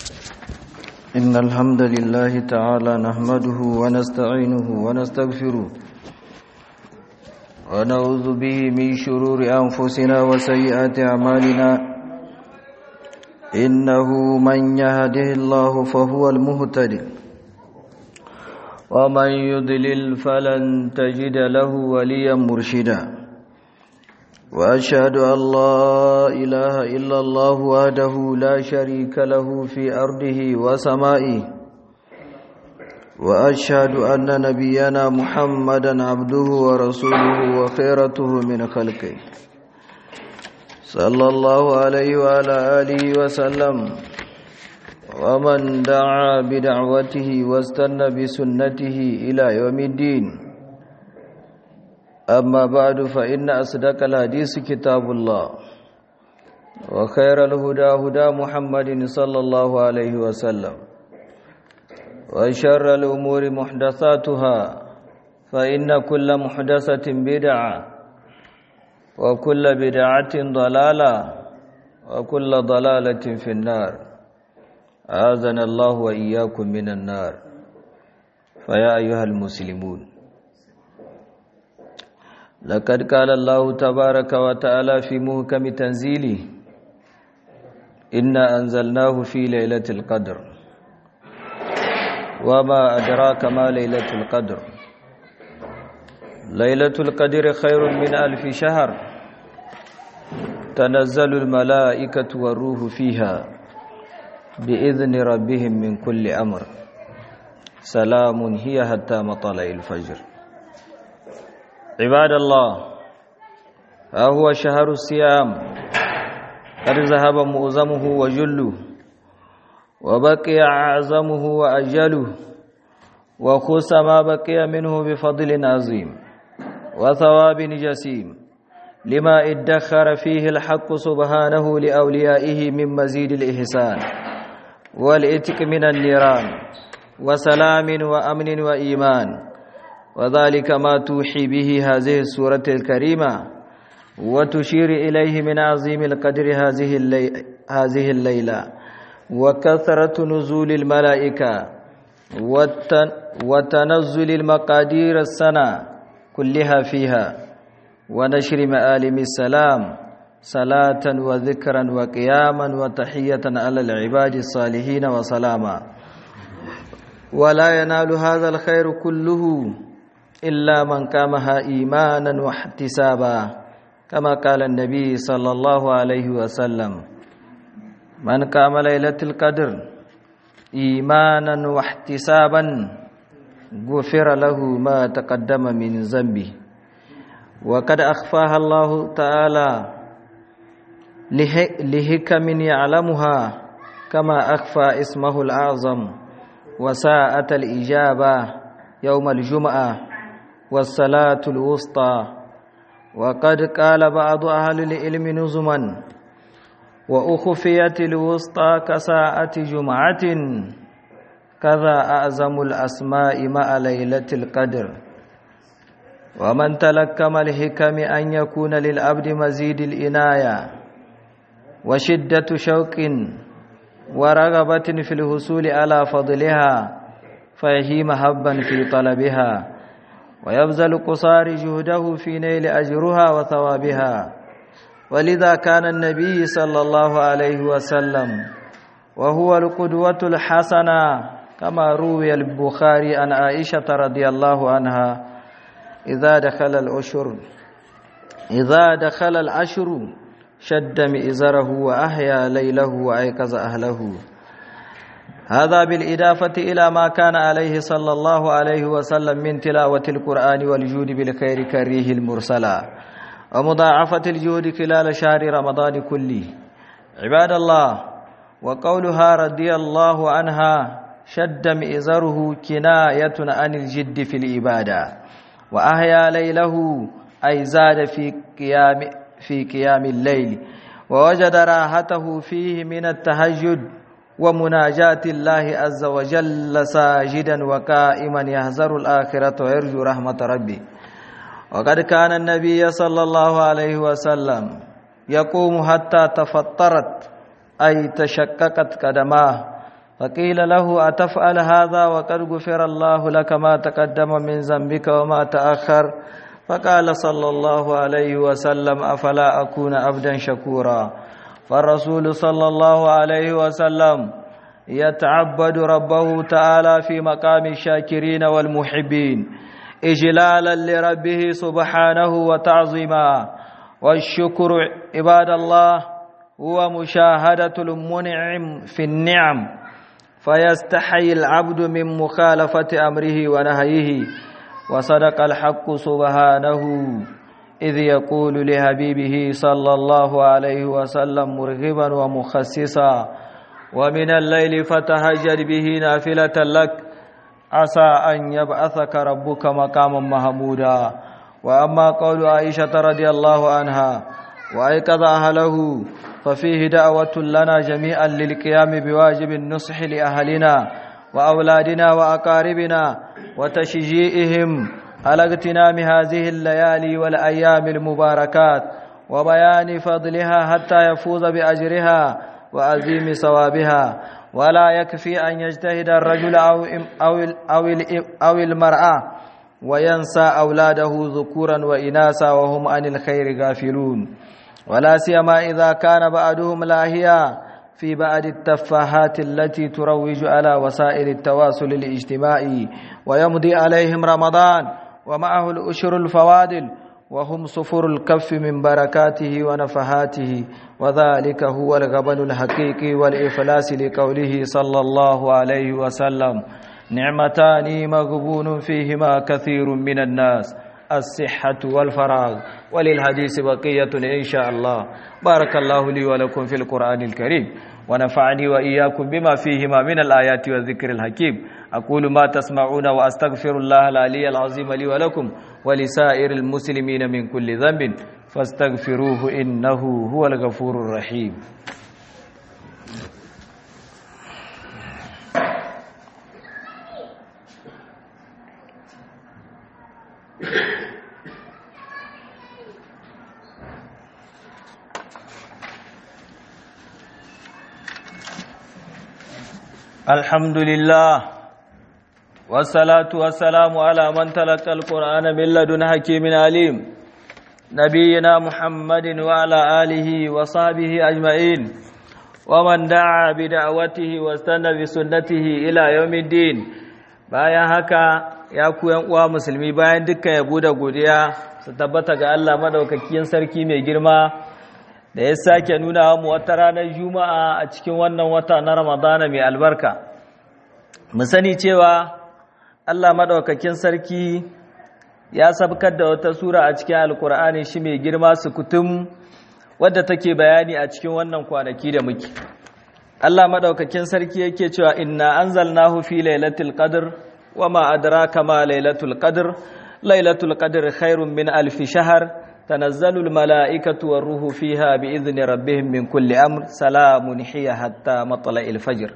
إن الحمد لله تعالى نحمده ونستعينه ونستغفره ونعوذ به من شرور أنفسنا وسيئات أعمالنا إنه من يهده الله فهو المهتد ومن يضلل فلن تجد له وليا مرشدا وأشهد أن لا إله إلا الله وحده لا شريك له في أرضه وسمائه وأشهد أن نبينا محمدا عبده ورسوله وخيرته من خلقه صلى الله عليه وعلى آله وسلم ومن دعا بدعوته واستنى بسنته إلى يوم الدين أما بعد فإن أصدق الحديث كتاب الله وخير الهدى هدى محمد صلى الله عليه وسلم وشر الأمور محدثاتها فإن كل محدثة بدعة وكل بدعة ضلالة وكل ضلالة في النار آذن الله وإياكم من النار فيا أيها المسلمون لقد قال الله تبارك وتعالى في محكم تنزيله إنا أنزلناه في ليلة القدر وما أدراك ما ليلة القدر ليلة القدر خير من ألف شهر تنزل الملائكة والروح فيها بإذن ربهم من كل أمر سلام هي حتى مطلع الفجر عباد الله ها هو شهر الصيام قد ذهب مؤزمه وجله وبقي أعظمه وأجله وخص ما بقي منه بفضل عظيم وثواب جسيم لما ادخر فيه الحق سبحانه لأوليائه من مزيد الإحسان والإتك من النيران وسلام وأمن وإيمان وذلك ما توحي به هذه السورة الكريمة وتشير إليه من عظيم القدر هذه اللي... هذه الليلة وكثرة نزول الملائكة والتن... وتنزل المقادير السنة كلها فيها ونشر مآلم السلام صلاة وذكرا وقياما وتحية على العباد الصالحين وسلاما ولا ينال هذا الخير كله إلا من قامها إيمانا واحتسابا كما قال النبي صلى الله عليه وسلم من قام ليلة القدر إيمانا واحتسابا غفر له ما تقدم من ذنبه وقد أخفاها الله تعالى لهكم يعلمها كما أخفى اسمه الأعظم وساءة الإجابة يوم الجمعة والصلاة الوسطى وقد قال بعض أهل العلم نظما وأخفيت الوسطى كساعة جمعة كذا أعظم الأسماء مع ليلة القدر ومن تلكم الحكم أن يكون للعبد مزيد الإناية وشدة شوق ورغبة في الحصول على فضلها فيهي محبا في طلبها ويبذل قصار جهده في نيل أجرها وثوابها ولذا كان النبي صلى الله عليه وسلم وهو القدوة الحسنة كما روي البخاري عن عائشة رضي الله عنها إذا دخل الأشهر إذا دخل العشر شد مئزره وأحيا ليله وأيقظ أهله هذا بالإضافة إلى ما كان عليه صلى الله عليه وسلم من تلاوة القرآن والجود بالخير كريه المرسلة ومضاعفة الجود خلال شهر رمضان كله عباد الله وقولها رضي الله عنها شد مئزره كناية عن الجد في العبادة وأحيا ليله أي زاد في قيام في قيام الليل ووجد راحته فيه من التهجد ومناجاة الله عز وجل ساجدا وقائما يحذر الآخرة ويرجو رحمة ربه وقد كان النبي صلى الله عليه وسلم يقوم حتى تفطرت أي تشققت قدماه فقيل له أتفعل هذا وقد غفر الله لك ما تقدم من ذنبك وما تأخر فقال صلى الله عليه وسلم أفلا أكون عبدا شكورا فالرسول صلى الله عليه وسلم يتعبد ربه تعالى في مقام الشاكرين والمحبين إجلالا لربه سبحانه وتعظيما والشكر عباد الله هو مشاهدة المنعم في النعم فيستحي العبد من مخالفة أمره ونهيه وصدق الحق سبحانه إذ يقول لحبيبه صلى الله عليه وسلم مرغبا ومخسسا ومن الليل فتهجر به نافلة لك عسى أن يبعثك ربك مقاما محمودا وأما قول عائشة رضي الله عنها وأيقظ أهله ففيه دعوة لنا جميعا للقيام بواجب النصح لأهلنا وأولادنا وأقاربنا وتشجيئهم على اغتنام هذه الليالي والأيام المباركات وبيان فضلها حتى يفوز بأجرها وعظيم ثوابها ولا يكفي أن يجتهد الرجل أو, أو, أو, أو المرأة وينسى أولاده ذكورا وإناثا وهم عن الخير غافلون ولا سيما إذا كان بعضهم لاهيا في بعض التفاهات التي تروج على وسائل التواصل الاجتماعي ويمضي عليهم رمضان ومعه الأشر الفوادل وهم صفر الكف من بركاته ونفحاته وذلك هو الغبن الحقيقي والإفلاس لقوله صلى الله عليه وسلم نعمتان مغبون فيهما كثير من الناس الصحة والفراغ وللحديث بقية إن شاء الله بارك الله لي ولكم في القرآن الكريم ونفعني وإياكم بما فيهما من الآيات والذكر الحكيم أقول ما تسمعون وأستغفر الله العلي العظيم لي ولكم ولسائر المسلمين من كل ذنب فاستغفروه إنه هو الغفور الرحيم الحمد لله والصلاة والسلام على من تلقى القرآن من لدن حكيم عليم نبينا محمد وعلى آله وصحبه أجمعين ومن دعا بدعوته واستنى بسنته إلى يوم الدين bayan haka ya ku uwa musulmi bayan dukkan yabo da godiya su tabbata ga Allah madaukakin sarki mai girma da ya sake nuna mu wata ranar juma'a a cikin wannan wata na ramadana mai albarka mu sani cewa Allah madaukakin sarki ya sabkar da wata sura a cikin alkur'ani shi mai girma su kutum wadda take bayani a cikin wannan kwanaki da muke Allah madaukakin sarki yake cewa inna anzalnahu fi lailatul qadr wama adraka ma lailatul qadr lailatul qadr khairun min alf shahr tanazzalu al malaikatu war ruhu fiha bi idni rabbihim min kulli amr salamun hiya hatta matla'il fajr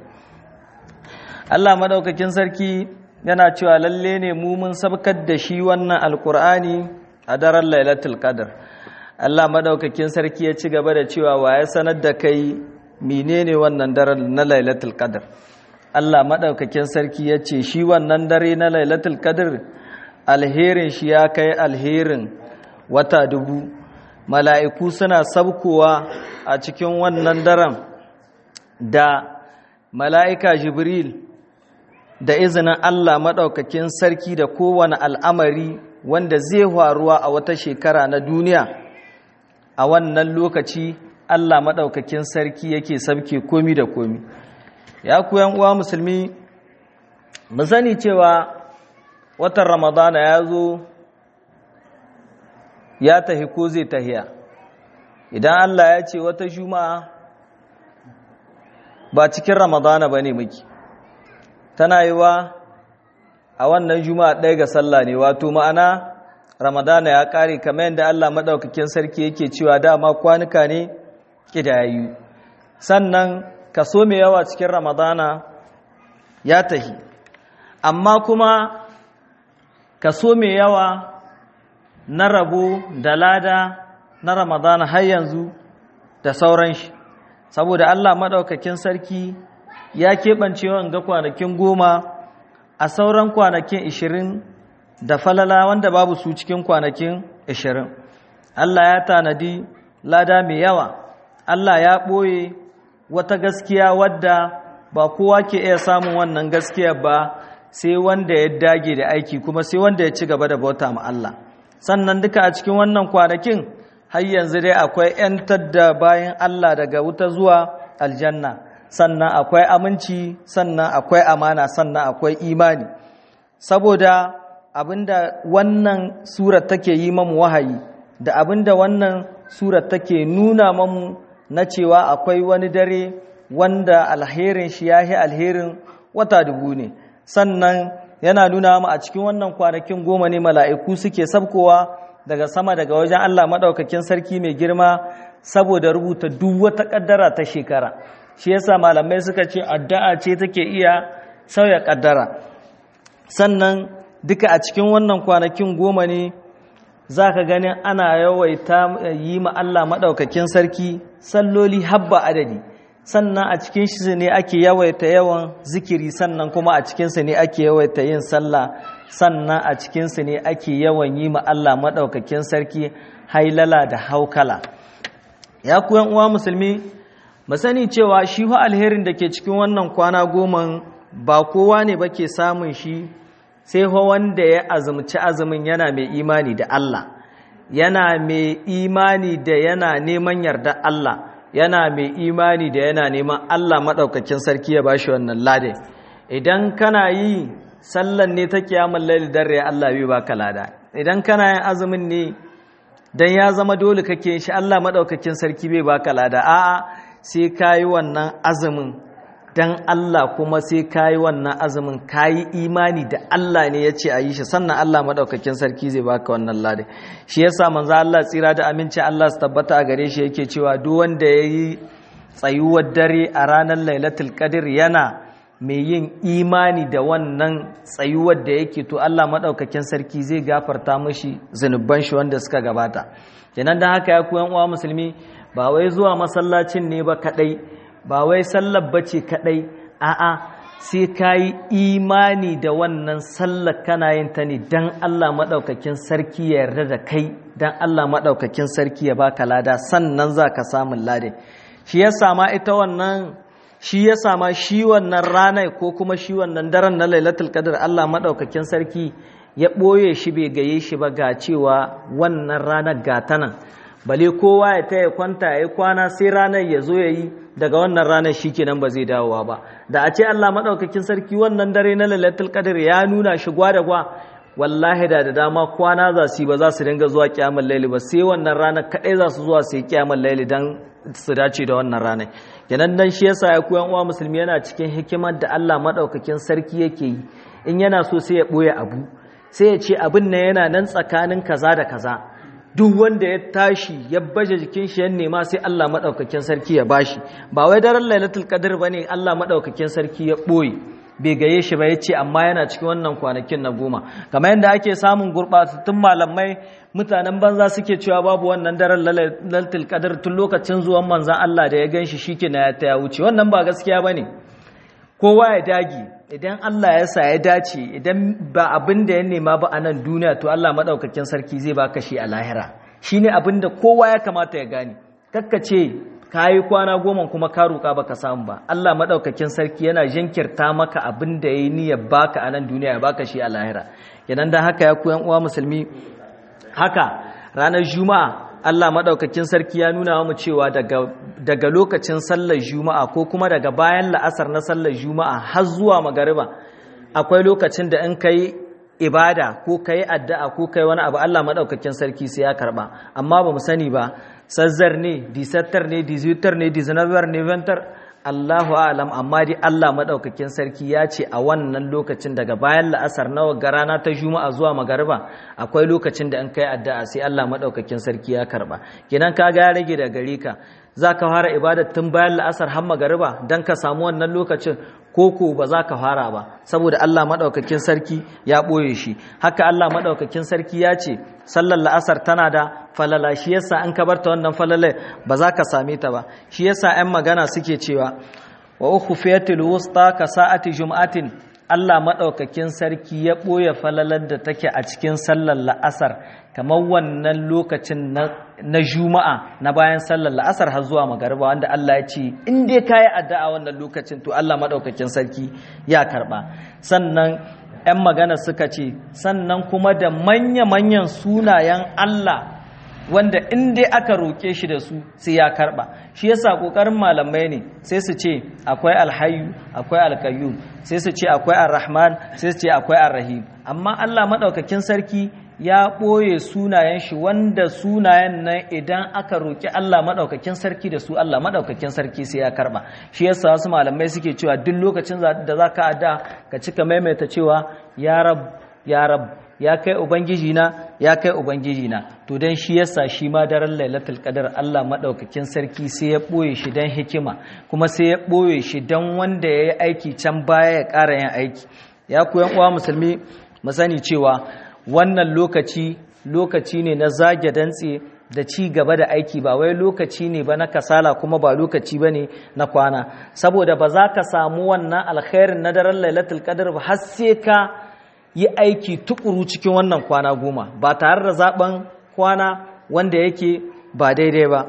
Allah madaukakin sarki yana cewa lalle ne mu mun sabkar da shi wannan alkur'ani a daren lailatul qadr Allah madaukakin sarki ya ci gaba da cewa wa ya sanar da kai menene wannan daren na lailatul qadr Allah madaukakin sarki ya ce shi wannan dare na lailatul qadr alherin shi ya kai alherin wata dubu mala'iku suna sabkowa a cikin wannan daren da mala'ika jibril da izinin Allah maɗaukakin sarki da kowane al'amari wanda zai faruwa a wata shekara na duniya a wannan lokaci Allah maɗaukakin sarki yake sabke komi da komi ya kuyan uwa musulmi mu sani cewa watan ramadana ya zo ya tahi ko zai tahiya idan Allah ya ce wata juma'a ba cikin ramadana ba ne muke tana yi wa a wannan juma'a ɗaya ga sallah ne wato ma'ana ramadana ya ƙare kamar yadda allah maɗaukakin sarki yake cewa dama kwanuka ne ƙidayayu sannan kaso mai yawa cikin ramadana ya tahi amma kuma kaso mai yawa na rabo da lada na ramadana har yanzu da sauran shi saboda allah maɗaukakin sarki ya keɓance wanga kwanakin goma a sauran kwanakin ishirin da falala wanda babu su cikin kwanakin ishirin Allah ya tanadi lada mai yawa Allah ya ɓoye wata gaskiya wadda ba kowa ke iya samun wannan gaskiya ba sai wanda ya dage da aiki kuma sai wanda ya ci gaba da bauta ma Allah sannan duka a cikin wannan kwanakin har yanzu dai akwai 'yantar da bayan Allah daga wuta zuwa aljanna sannan akwai aminci sannan akwai amana sannan akwai imani saboda abinda wannan surar take yi mamu wahayi da abinda wannan surar take nuna mamu na cewa akwai wani dare wanda alherin shi yahi alherin wata dubu ne sannan yana nuna mu a cikin wannan kwanakin goma ne mala'iku suke sabkowa daga sama daga wajen Allah maɗaukakin sarki mai girma saboda rubuta duk wata ƙaddara ta shekara shi yasa malamai suka ce addu'a ce take iya sauya ƙaddara sannan duka a cikin wannan kwanakin goma ne za ka ganin ana yawaita yi ma Allah maɗaukakin sarki salloli habba adadi sannan a cikin shi ne ake yawaita yawan zikiri sannan kuma a cikinsa ne ake yawaita yin sallah sannan a cikinsu ne ake yawan yi ma Allah maɗaukakin sarki hailala da haukala ya kuyan uwa musulmi mu sani cewa shi wa alherin da ke cikin wannan kwana goma ba kowa ne ba ke samun shi sai fa wanda ya azumci azumin yana mai imani da Allah yana mai imani da yana neman yarda Allah yana mai imani da yana neman Allah maɗaukakin sarki ya bashi wannan lade idan kana yi sallan ne ta kiyamun laili dare Allah bai baka lada idan kana yin azumin ne dan ya zama dole kake shi Allah madaukakin sarki bai baka lada a'a sai kayi wannan azumin dan Allah kuma sai kayi wannan azumin kayi imani da Allah ne ya ce a yi shi sannan Allah madaukakin sarki zai baka wannan lada shi yasa manzo Allah tsira da aminci Allah su tabbata a gare shi yake cewa duk wanda yayi tsayuwar dare a ranar Lailatul Qadr yana mai yin imani da wannan tsayuwar da yake to Allah maɗaukakin sarki zai gafarta mashi zunuban shi wanda suka gabata kenan don haka ya kuyan uwa musulmi ba wai zuwa masallacin ne ba kaɗai ba wai sallar bace kaɗai a'a sai ka yi imani da wannan sallar kana yin ta ne don Allah maɗaukakin sarki ya yarda da kai don Allah maɗaukakin sarki ya baka lada sannan za ka samun ladin shi ya sama ita wannan shi ya sama shi wannan ranar ko kuma shi wannan daren na lailatul qadr Allah madaukakin sarki ya ɓoye shi bai gaye shi ba ga cewa wannan ranar gata nan bale kowa ya taya kwanta ya kwana sai ranar ya zo ya yi daga wannan ranar shi kenan ba zai dawowa ba da a ce Allah madaukakin sarki wannan dare na lailatul qadr ya nuna shi gwa da gwa wallahi da da dama kwana za su yi ba za su dinga zuwa kiyamar laili ba sai wannan ranar kaɗai za su zuwa su yi kiyamar laili don su dace da wannan ranar kenan dan shi yasa ya koyan uwa musulmi yana cikin hikimar da Allah madaukakin sarki yake yi in yana so sai ya boye abu sai ya ce abin nan yana nan tsakanin kaza da kaza duk wanda ya tashi ya baje jikin shi ya nema sai Allah madaukakin sarki ya bashi ba wai daren lailatul qadr bane Allah madaukakin sarki ya boye bai gaye shi ba ya ce amma yana cikin wannan kwanakin na goma kamar yadda ake samun gurɓatattun malamai mutanen banza suke cewa babu wannan daren laltul qadar tun lokacin zuwan manzan Allah da ya gan shi shi na ya ta ya wuce wannan ba gaskiya ba ne kowa ya dagi idan Allah ya sa ya dace idan ba abin da ya nema ba a nan duniya to Allah maɗaukakin sarki zai baka shi a lahira shi ne abin da kowa ya kamata ya gane kakkace ka yi kwana goma kuma ka roƙa baka samu ba Allah maɗaukakin sarki yana jinkirta maka abin da ya yi niyyar baka a nan duniya ya baka shi a lahira kenan dan haka ya koyan uwa musulmi haka ranar juma'a Allah maɗaukakin sarki ya nuna mu cewa daga lokacin sallar juma'a ko kuma daga bayan la'asar na sallar juma'a har zuwa magariba akwai lokacin da in kai ibada ko kai addu'a ko kai wani abu Allah maɗaukakin sarki sai ya karɓa amma ba mu sani ba sazzar ne disattar ne dizutar ne dizanabar ne ventar Allahu alam amma dai Allah madaukakin sarki ya ce a wannan lokacin daga bayan la'asar nawa ga rana ta juma'a zuwa magariba akwai lokacin da in kai addu'a sai Allah madaukakin sarki ya karba kenan kaga ya rage da gare ka zaka fara ibada tun bayan la'asar har magariba dan ka samu wannan lokacin koko ba za ka fara ba saboda Allah maɗaukakin sarki ya ɓoye shi haka Allah maɗaukakin sarki ya ce sallar la'asar tana da falala shi yasa an ka barta wannan falalai ba za ka same ta ba shi yasa 'yan magana suke cewa wa ukhfiyatil wusta ka sa'ati jum'atin Allah maɗaukakin sarki ya ɓoye falalar da take a cikin sallar la'asar kamar wannan lokacin na juma'a na bayan sallar la'asar har zuwa magariba wanda Allah ya ce in dai ka yi addu'a wannan lokacin to Allah maɗaukakin sarki ya karɓa sannan 'yan magana suka ce sannan kuma da manya-manyan sunayen Allah wanda in dai aka roƙe shi da su sai ya karɓa shi yasa ƙoƙarin malamai ne sai su ce akwai alhayu akwai alkayyum sai su ce akwai arrahman sai su ce akwai arrahim amma Allah maɗaukakin sarki ya ɓoye sunayen shi wanda sunayen nan idan aka roƙi Allah maɗaukakin sarki da su Allah maɗaukakin sarki sai ya karɓa shi yasa wasu malamai suke cewa duk lokacin da za ka ada ka cika maimaita cewa ya rab ya rab ya kai ubangiji na ya kai ubangiji na to dan shi yasa shi ma daren lailatul qadar Allah madaukakin sarki sai ya boye shi dan hikima kuma sai ya boye shi dan wanda yayi aiki can baya ya ƙara yin aiki ya ku yan uwa musulmi mu sani cewa wannan lokaci lokaci ne na zage dantse da ci gaba da aiki ba wai lokaci ne ba na kasala kuma ba lokaci ba ne na kwana saboda ba za ka samu wannan alkhairin na daren lailatul qadar ba har sai ka yi aiki tukuru cikin wannan kwana goma ba tare da zaben kwana wanda yake ba daidai ba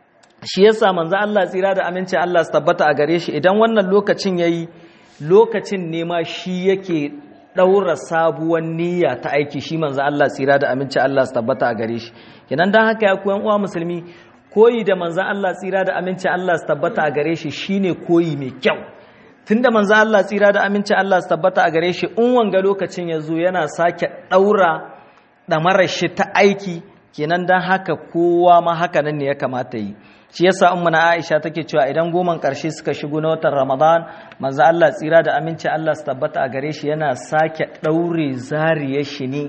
shi yasa manzo Allah tsira da aminci Allah su tabbata a gare shi idan wannan lokacin yayi lokacin ne ma shi yake daura sabuwar niyya ta aiki shi manzo Allah tsira da aminci Allah su tabbata a gare shi kenan dan haka ya koyan uwa musulmi koyi da manzo Allah tsira da aminci Allah su tabbata a gare shi shine koyi mai kyau tunda manzo Allah tsira da aminci Allah su tabbata a gare shi in wanga lokacin ya zo yana sake ɗaura ɗamarar shi ta aiki kenan don haka kowa ma haka nan ne ya kamata yi shi yasa umma na Aisha take cewa idan goman ƙarshe suka shigo na watan Ramadan manzo Allah tsira da aminci Allah su tabbata a gare shi yana sake ɗaure zariyar shi ne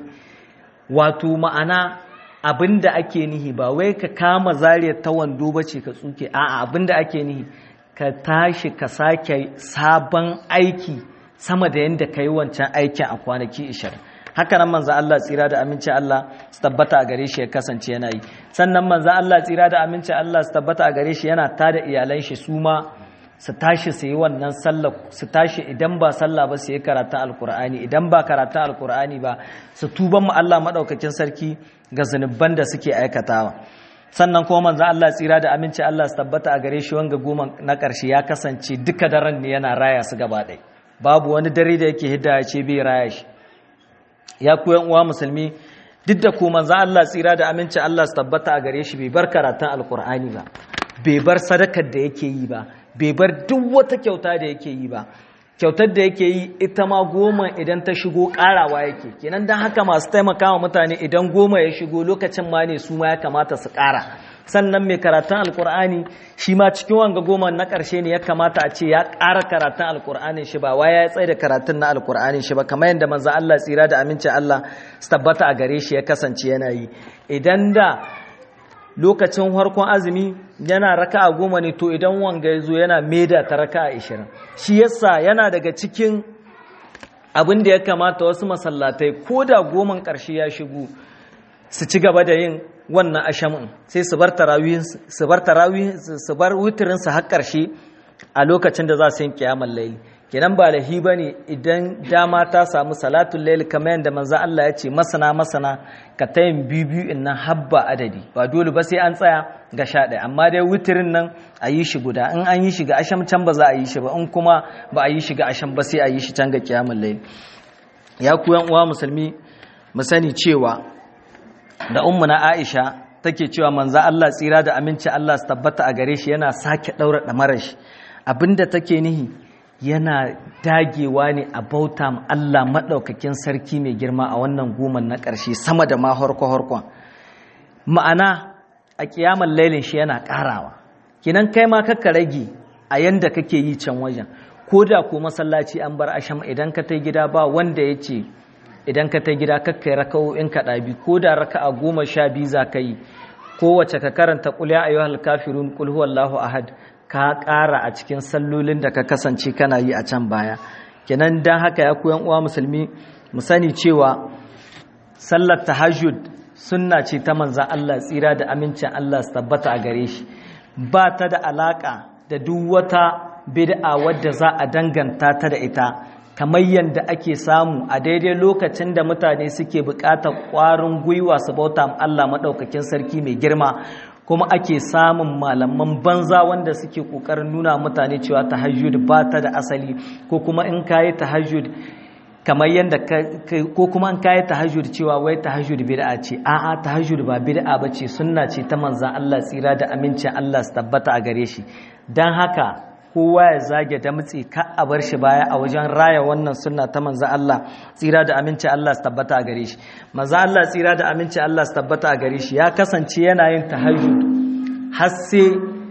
wato ma'ana abinda ake nihi ba wai ka kama zariyar ta wando bace ka tsuke a'a abinda ake nihi ka tashi ka sake sabon aiki sama da yadda ka yi wancan aikin a kwanaki ishirin haka nan manzo Allah tsira da aminci Allah su tabbata a gare shi ya kasance yana yi sannan manzo Allah tsira da aminci Allah su tabbata a gare shi yana tada iyalan shi su ma su tashi su yi wannan sallah su tashi idan ba sallah ba su yi karatun alkur'ani idan ba karatun alkur'ani ba su tuban mu Allah madaukakin sarki ga zunuban da suke aikatawa sannan kuma manzo Allah tsira da aminci Allah su tabbata a gare shi wanga goma na ƙarshe ya kasance duka daren ne yana raya su gaba ɗaya babu wani dare da yake hidda ya ce bai raya shi ya ku yan uwa musulmi duk da ku manzo Allah tsira da aminci Allah su tabbata a gare shi bai bar karatun alkur'ani ba bai bar sadakar da yake yi ba bai bar duk wata kyauta da yake yi ba kyautar da yake yi ita ma goma idan ta shigo karawa yake kenan don haka masu taimaka wa mutane idan goma ya shigo lokacin ma ne su ma ya kamata su kara sannan mai karatun alkur'ani shi ma cikin wanga goma na ƙarshe ne ya kamata a ce ya ƙara karatun alkur'anin shi ba waya ya tsaye da karatun na alkur'anin shi ba kamar yadda manzo Allah tsira da amincin Allah su tabbata a gare shi ya kasance yana yi idan da lokacin harkon azumi yana raka a goma ne to idan wanga ya zo yana maida ta raka a ishirin shi yasa yana daga cikin abin da ya kamata wasu masallatai ko da goman ƙarshe ya shigo su ci gaba da yin wannan ashamin sai su bar tarawih su bar tarawih su bar wutirin su har ƙarshe a lokacin da za su yi kiyamar laili kenan ba lahi bane idan dama ta samu salatul layl kamar yadda manzo Allah ya ce masana masana ka tayin bibiyu in nan habba adadi ba dole ba sai an tsaya ga sha ɗaya amma dai wutirin nan a yi shi guda in an yi shi ga asham can ba za a yi shi ba in kuma ba a yi shi ga asham ba sai a yi shi can ga kiyamul layl ya ku yan uwa musulmi mu sani cewa da ummu na Aisha take cewa manzo Allah tsira da aminci Allah su tabbata a gare shi yana sake daura damarar shi abinda take nihi yana dagewa ne a bauta Allah maɗaukakin sarki mai girma a wannan goman na ƙarshe sama da ma harko-harkon ma'ana a ƙiyamar lailin shi yana ƙarawa kinan kai ma kakka rage a yanda kake yi can wajen ko da ko masallaci an bar asham idan ka ta gida ba wanda ya ce idan ka ta gida kakka yi raka'o'in kaɗa bi ko da raka'a goma sha biyu za ka yi kowace ka karanta ƙul ya ayyuhal kafirun ƙul huwallahu ahad ka ƙara a cikin sallolin da ka kasance kana yi a can baya kenan dan haka ya koyan uwa musulmi mu sani cewa sallar tahajjud sunna ce ta manzan Allah tsira da amincin Allah su tabbata a gare shi ba ta da alaka da duk wata bid'a wadda za a danganta ta da ita kamar yadda ake samu a daidai lokacin da mutane suke buƙatar ƙwarin gwiwa su bauta Allah maɗaukakin sarki mai girma kuma ake samun malaman banza wanda suke ƙoƙarin nuna mutane cewa tahajjud ba ta da asali ko kuma in kayi tahajjud kamar yadda ko kuma an kayi tahajjud cewa wai tahajjud bid'a ce a'a tahajjud ba bid'a bace sunna ce ta manzon Allah tsira da amincin Allah su tabbata a gare shi dan haka kowa ya zage damtse ka a bar shi baya a wajen raya wannan sunna ta manzon Allah tsira da amincin Allah su tabbata a gare shi manzon Allah tsira da amincin Allah su tabbata a gare shi ya kasance yana yin tahajjud har sai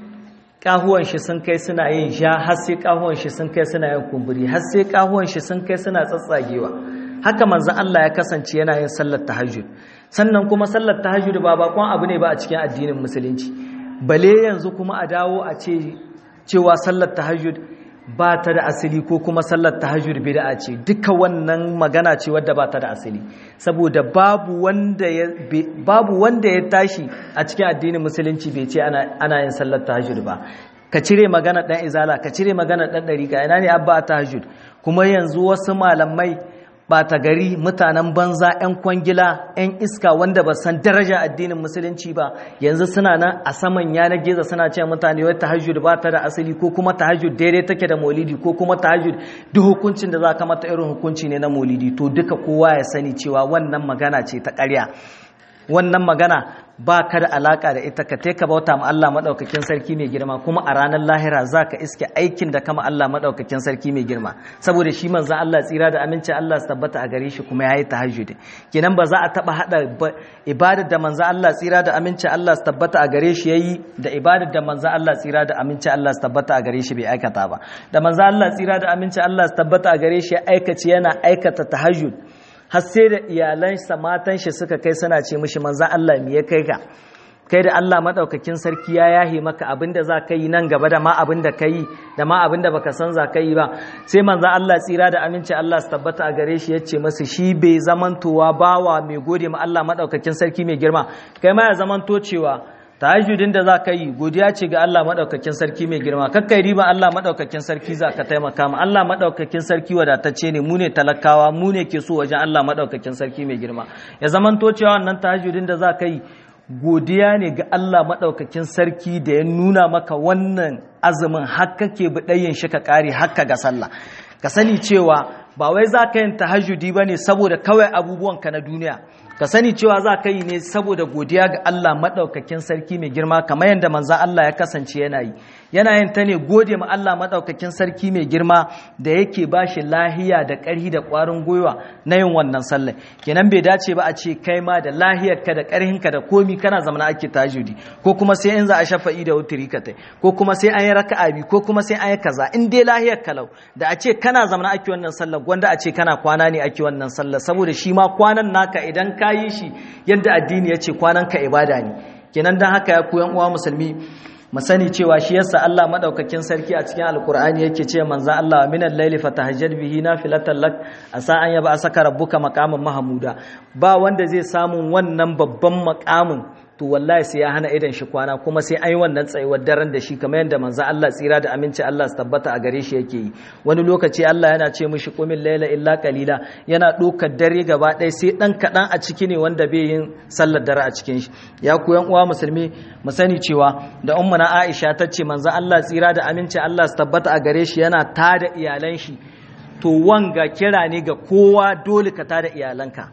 kahuwan shi sun kai suna yin sha har sai kahuwan shi sun kai suna yin kumburi har sai kahuwan shi sun kai suna tsatsagewa haka manzon Allah ya kasance yana yin sallar tahajjud sannan kuma sallar tahajjud ba bakon abu ne ba a cikin addinin musulunci bale yanzu kuma a dawo a ce cewa sallar tahajjud ba ta da asali ko kuma sallar tahajjud bid'a ce duka wannan magana ce wadda ba ta da asali saboda babu wanda ya babu wanda ya tashi a cikin addinin musulunci bai ce ana ana yin sallar tahajjud ba ka cire magana dan izala ka cire magana dan dariqa ina ne abba tahajjud kuma yanzu wasu malamai ɓata gari mutanen banza 'yan kwangila 'yan iska wanda ba san daraja addinin musulunci ba yanzu suna nan a saman yanar gizo suna ce mutane wai tahajjud ba ta da asali ko kuma tahajjud daidai take da maulidi ko kuma tahajjud duk hukuncin da za ka mata irin hukunci ne na maulidi to duka kowa ya sani cewa wannan magana ce ta ƙarya wannan magana ba ka da alaka da ita ka ka bauta ma Allah maɗaukakin sarki mai girma kuma a ranar lahira za ka iske aikin da kama Allah maɗaukakin sarki mai girma saboda shi manzan Allah tsira da amincin Allah su tabbata a gare shi kuma ya yi tahajjudi kenan ba za a taɓa haɗa ibadar da manzan Allah tsira da amincin Allah su tabbata a gare shi ya yi da ibadar da manzan Allah tsira da amincin Allah su tabbata a gare shi bai aikata ba da manzan Allah tsira da amincin Allah su tabbata a gare shi ya aikace yana aikata tahajjud har sai da iyalansa matan shi suka kai suna ce mishi manzan Allah me ya kai ka kai da Allah madaukakin sarki ya yahi maka abinda za ka yi nan gaba da ma abinda ka yi da ma abinda baka san za ka yi ba sai manzan Allah tsira da aminci Allah su tabbata a gare shi ya ce masa shi bai zamantowa bawa mai gode ma Allah madaukakin sarki mai girma kai ma ya zamanto cewa tahajjudin da za ka yi godiya ce ga Allah maɗaukakin sarki mai girma kakkai riba Allah maɗaukakin sarki za ka taimaka ma Allah maɗaukakin sarki wadatacce ne mu ne talakawa mu ne ke so wajen Allah maɗaukakin sarki mai girma ya zaman to cewa wannan tahajjudin da za ka yi godiya ne ga Allah maɗaukakin sarki da ya nuna maka wannan azumin haka ke buɗayin shi ka ƙare haka ga sallah ka sani cewa ba wai za ka yin tahajjudi ba ne saboda kawai abubuwanka na duniya ka sani cewa za ka yi ne saboda godiya ga Allah maɗaukakin sarki mai girma kamar yadda manzan Allah ya kasance yana yi yana yin ta ne gode ma Allah maɗaukakin sarki mai girma da yake ba shi lahiya da ƙarhi da ƙwarin gwiwa na yin wannan sallah kenan bai dace ba a ce kai ma da lahiyarka da ƙarhinka da komi kana zamana ake tajudi ko kuma sai in za a shafa'i da wuturi ka tai ko kuma sai an yi raka'a bi ko kuma sai an yi kaza in dai lahiyar kalau da a ce kana zamana ake wannan sallah gwanda a ce kana kwana ne ake wannan sallah saboda shi ma kwanan naka idan ka yi shi yadda addini ya ce kwanan ka ibada ne kenan dan haka ya koyan uwa musulmi mu sani cewa shi yasa Allah madaukakin sarki a cikin alkur'ani yake ce manzo Allah minal layli fatahajjad bihi nafilatan lak asa an yaba asaka rabbuka maqaman mahmuda ba wanda zai samu wannan babban maqamin to wallahi sai ya hana idan shi kwana kuma sai an yi wannan tsayuwar daren da shi kamar yadda manzo Allah tsira da aminci Allah su tabbata a gare shi yake yi wani lokaci Allah yana ce mishi qumil layla illa qalila yana dokar dare gaba ɗaya sai dan kaɗan a ciki ne wanda bai yin sallar dare a cikin shi ya ku yan uwa musulmi mu sani cewa da ummuna Aisha ta ce manzo Allah tsira da aminci Allah su tabbata a gare shi yana tada iyalan shi to wanga kira ne ga kowa dole ka tada iyalanka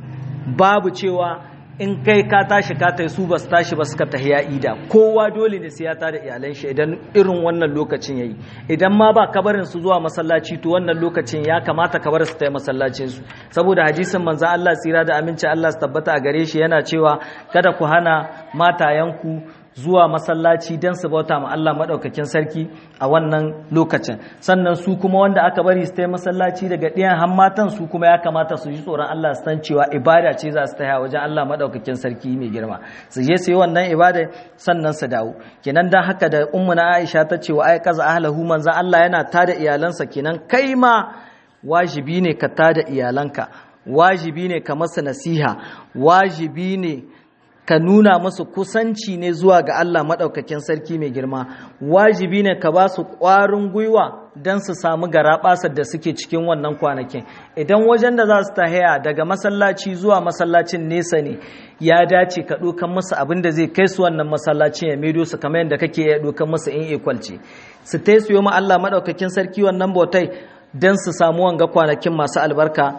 babu cewa in kai ka tashi ka tai su ba su tashi ba suka tahiya ida kowa dole ne sai ya tada iyalan shi idan irin wannan lokacin yayi idan ma ba kabarin su zuwa masallaci to wannan lokacin ya kamata ka bar su tai masallacin su saboda hadisin manzo Allah tsira da aminci Allah su tabbata a gare shi yana cewa kada ku hana matayanku zuwa masallaci don su bauta ma Allah maɗaukakin sarki a wannan lokacin sannan su kuma wanda aka bari su tai masallaci daga ɗiyan hammatan su kuma ya kamata su ji tsoron Allah su san cewa ibada ce za su taya wajen Allah maɗaukakin sarki mai girma su je su yi wannan ibada sannan su dawo kenan dan haka da ummu na Aisha ta ce wa ai kaza ahlahu manzo Allah yana tada iyalansa kenan kai ma wajibi ne ka tada iyalanka wajibi ne ka masa nasiha wajibi ne ka nuna musu kusanci ne zuwa ga Allah maɗaukakin sarki mai girma wajibi ne ka ba su ƙwarin gwiwa don su samu garaɓasar da suke cikin wannan kwanakin idan wajen da za su tahiya daga masallaci zuwa masallacin nesa ne ya dace ka ɗokan musu abin da zai kai su wannan masallacin ya maido su kamar yadda kake iya ɗokan musu in equalci su ta su yi ma Allah maɗaukakin sarki wannan bautai don su samu wanga kwanakin masu albarka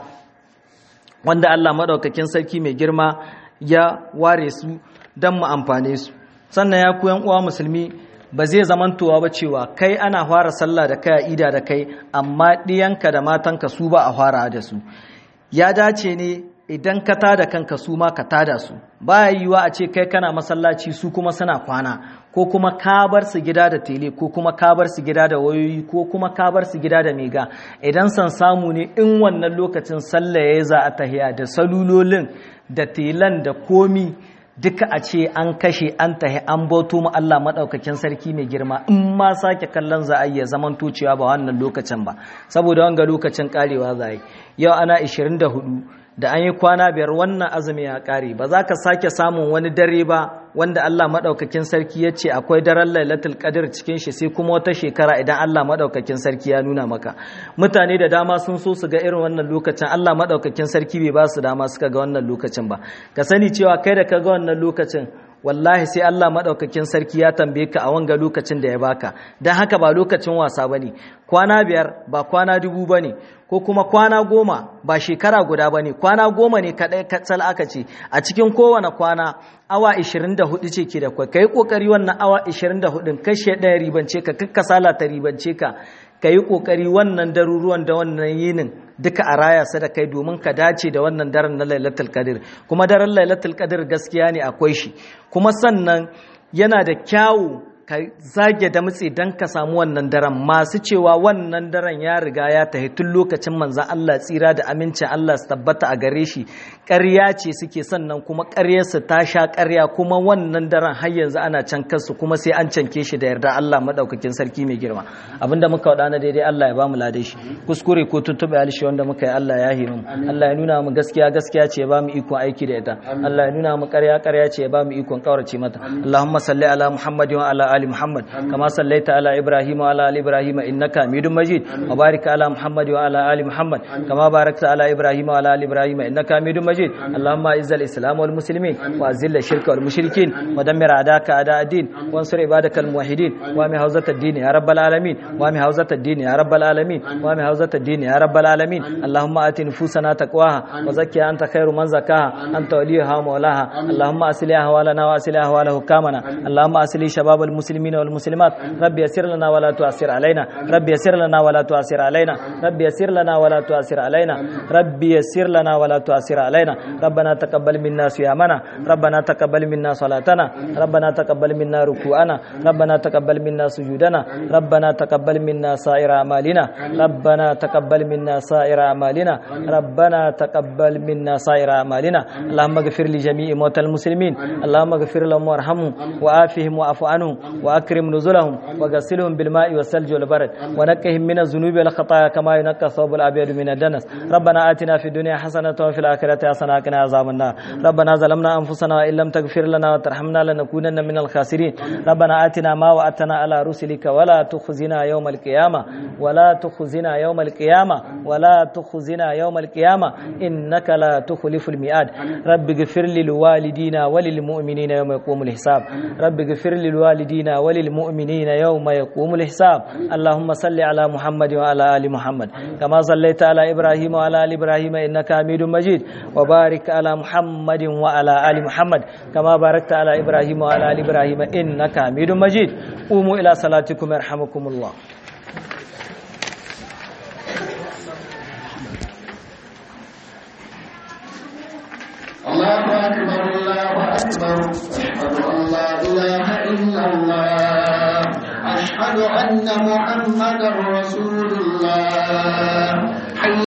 wanda Allah maɗaukakin sarki mai girma ya ware su don mu amfane su sannan ya ku uwa musulmi ba zai zamantowa ba cewa kai ana fara sallah da kai a ida da kai amma ɗiyanka da matanka su ba a fara da su ya dace ne idan ka tada kanka su ma ka tada su baya yiwa a ce kai kana masallaci su kuma suna kwana ko kuma ka bar su gida da tele ko kuma ka bar su gida da wayoyi ko kuma ka bar su gida da mega idan san samu ne in wannan lokacin sallah ya za a tahiya da salulolin da telan da komi duka a ce an kashe an tahi an bauto mu Allah maɗaukakin sarki mai girma in ma sake kallon za a iya zaman tocewa ba wannan lokacin ba saboda wanga lokacin karewa za yi yau ana 24 da an yi kwana biyar wannan azumi ya kare ba za ka sake samun wani dare ba wanda Allah maɗaukakin sarki ya ce akwai daren lailatul qadr cikin shi sai kuma wata shekara idan Allah maɗaukakin sarki ya nuna maka mutane da dama sun so su ga irin wannan lokacin Allah maɗaukakin sarki bai ba su dama suka ga wannan lokacin ba ka sani cewa kai da ka ga wannan lokacin wallahi sai Allah maɗaukakin sarki ya tambaye ka a wanga lokacin da ya baka don haka ba lokacin wasa ba ne kwana biyar ba kwana dubu ba ne ko kuma kwana goma ba shekara guda ba ne kwana goma ne kaɗai katsal aka ce a cikin kowane kwana awa 24 ce ke da kwai ka yi ƙoƙari wannan awa 24 kashe ɗaya ribance ka kakka salata ribance ka ka yi ƙoƙari wannan daruruwan da wannan yinin duka a raya su da kai domin ka dace da wannan daren na lailatul qadir kuma daren lailatul qadir gaskiya ne akwai shi kuma sannan yana da kyawu ka zage da mutse don ka samu wannan daren masu cewa wannan daren ya riga ya tahi tun lokacin manzan Allah tsira da amincin Allah su tabbata a gare shi ƙarya ce suke sannan kuma ƙaryarsu ta sha ƙarya kuma wannan daren har yanzu ana can kansu kuma sai an canke shi da yarda Allah maɗaukakin sarki mai girma abinda muka waɗa na daidai Allah ya ba mu lade shi kuskure ko tuntuɓe alishi wanda muka yi Allah ya himu Allah ya nuna mu gaskiya gaskiya ce ya ba mu ikon aiki da ita Allah ya nuna mu ƙarya ƙarya ce ya ba mu ikon ƙaurace mata Allahumma salli ala Muhammadin wa ala آل محمد كما صليت على إبراهيم وعلى آل إبراهيم إنك حميد مجيد وبارك على محمد وعلى آل محمد كما باركت على إبراهيم وعلى آل إبراهيم إنك حميد مجيد اللهم أعز الإسلام والمسلمين وأذل الشرك والمشركين ودمر أعداءك أعداء الدين وانصر عبادك الموحدين وامي حوزة الدين يا رب العالمين وامي حوزة الدين يا رب العالمين وامي حوزة الدين يا رب العالمين اللهم آت نفوسنا تقواها وزكها أنت خير من زكاها أنت وليها ومولاها اللهم أصلح أحوالنا وأصلح أحوال حكامنا اللهم أصلح شباب المسلمين والمسلمات رب يسر لنا ولا تعسر علينا رب يسر لنا ولا تعسر علينا رب يسر لنا ولا تعسر علينا رب يسر لنا ولا تعسر علينا ربنا تقبل منا صيامنا ربنا تقبل منا صلاتنا ربنا تقبل منا ركوعنا ربنا تقبل منا سجودنا ربنا تقبل منا سائر أعمالنا ربنا تقبل منا سائر أعمالنا ربنا تقبل منا سائر أعمالنا اللهم اغفر لجميع موتى المسلمين اللهم اغفر لهم وارحمهم وآفهم واعف عنهم وأكرم نزلهم وغسلهم بالماء والثلج والبرد ونقهم من الذنوب والخطايا كما ينقى الثوب الأبيض من الدنس ربنا آتنا في الدنيا حسنة وفي الآخرة حسنة وقنا عذاب النار ربنا ظلمنا أنفسنا وإن لم تغفر لنا وترحمنا لنكونن من الخاسرين ربنا آتنا ما وعدتنا على رسلك ولا تخزنا يوم القيامة ولا تخزنا يوم القيامة ولا تخزنا يوم القيامة إنك لا تخلف الميعاد رب اغفر للوالدينا وللمؤمنين يوم يقوم الحساب رب اغفر للوالدين وللمؤمنين يوم يقوم الحساب اللهم صل على محمد وعلى آل محمد كما صليت على إبراهيم وعلى آل إبراهيم إنك حميد مجيد وبارك على محمد وعلى آل محمد كما باركت على إبراهيم وعلى آل إبراهيم إنك حميد مجيد قوموا إلى صلاتكم يرحمكم الله الله أكبر الله أكبر أشهد أن لا إله إلا الله أشهد أن محمدا رسول الله